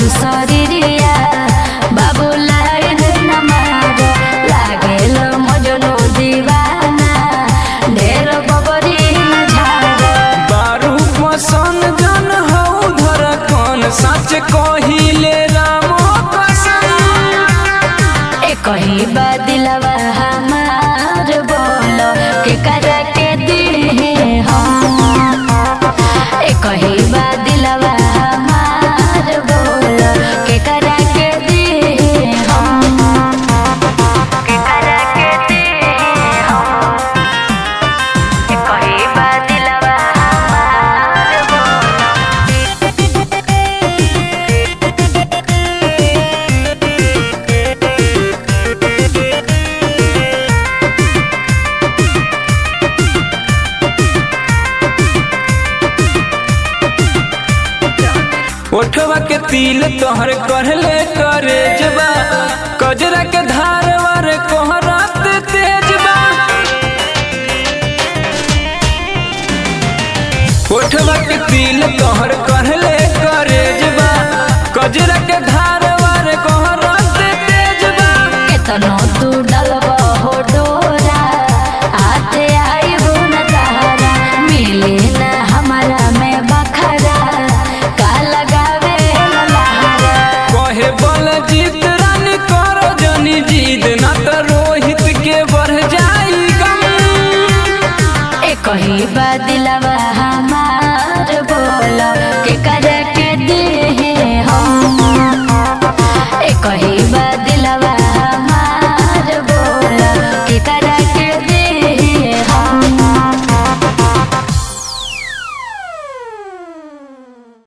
शरीरिया बाबू लाइन न मार लागेल मजनू दीवाना ढेर बबरी न झार बारू पसंद जन हौ धर कौन सच कहिले रामो कसम ए कही बा दिलवा हमार बोलो के करा के दिहे हम ए कही बा दिलवा हमार बोलो के करा के दिहे हम के करा के दिहे हम ए कही बा दिलवा हमार बोलो ओठवा के तिल तोहर कहले करे जबा कजरा के धार वार कोहरात तेजबा ओठवा के तिल तोहर कहले करे जबा कजरा के धार वार कोहरात तेजबा केतनो तू डलबो हो डोरा हाथे आइबो न तारा मिले न हमारा में बखरा का लगावे ललहारा कहे बल जीत रानी करो जनी जीद ना तो रोहित के बढ़ जाई गम ए कही बा दिलवा